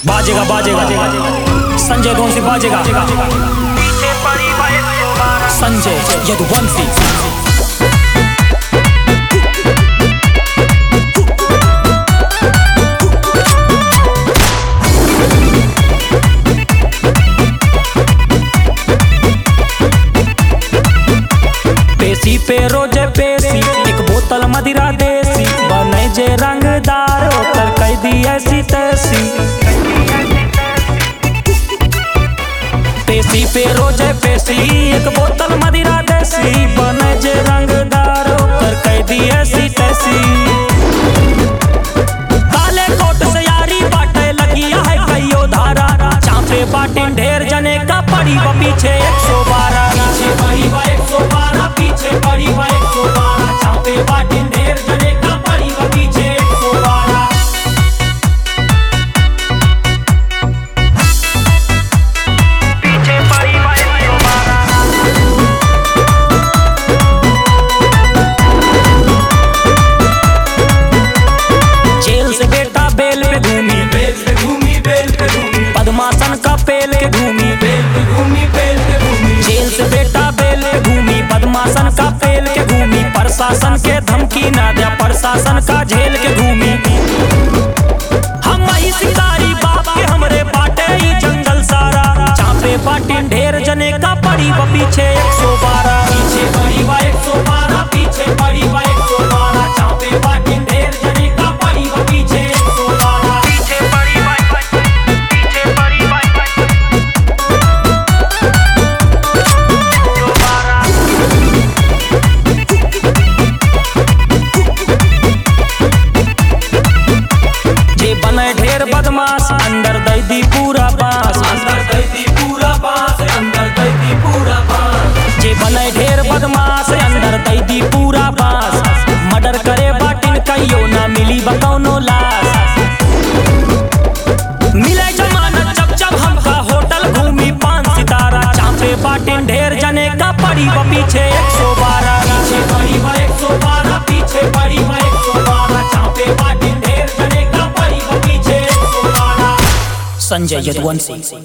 बाजेगा बाजेगा संजय कौन सी बाजेगा संजय यदुवंशी पेशी पे रोजे पेशी एक बोतल मदिरा देसी बने जे रंगदार ओकर कह दी ऐसी तैसी पेशी पे रोजे पेशी एक बोतल मदिरा देसी बने जे रंगदार ओकर कह दी ऐसी तैसी काले कोट से यारी बाटे लगिया है कईयो धारा चापे बाटिन ढेर जने का पड़ी व पीछे एक सौ बारह पीछे पड़ी व एक सौ बारह पीछे पड़ी व एक सौ बारह चापे बाटिन ढेर जने का पड़ी व पीछे एक सौ बारह पीछे पड़ी बाइक सौ बारह जेल से बेटा बेल पे घूमी बेल पे घूमी बेल पे घूमी पद्मासन का पेल के घूमी बेल पे घूमी बेल पे घूमी जेल से बेटा बेल पे घूमी पद्मासन का पेल के घूमी प्रशासन के धमकी ना दिया प्रशासन का झेल के घूमी हम ही शिकारी बाप के हमरे बाटे ही जंगल सारा चापे बाटिन ढेर जने का पड़ी व पीछे एक सौ बारह पीछे पड़ी व एक सौ बारह पीछे पड़ी व एक सौ बारह चापे बाटिन ढेर जने का पड़ी व पीछे एक सौ बारह पीछे पड़ी बाइक पीछे पड़ी बाइक सौ बारह जे बने ढेर बदमाश अंदर दै दी पूरा बास अंदर दैती पूरा बांस अंदर दैती पूरा बांस जे बने ढेर बदमाश अंदर दै दी पूरा बास मर्डर करे बाटिन कहियो ना मिली बकौनो लाश मिले जमानत जब जब हमका होटल घूमी पान सितारा चापे बाटिन ढेर जने का पड़ी व पीछे एक सौ बारह पीछे पड़ी व एक सौ बारह पीछे पड़ी व एक सौ बारह चापे बाटिन ढेर जने का पड़ी व पीछे एक सौ बारह संजय यदुवंशी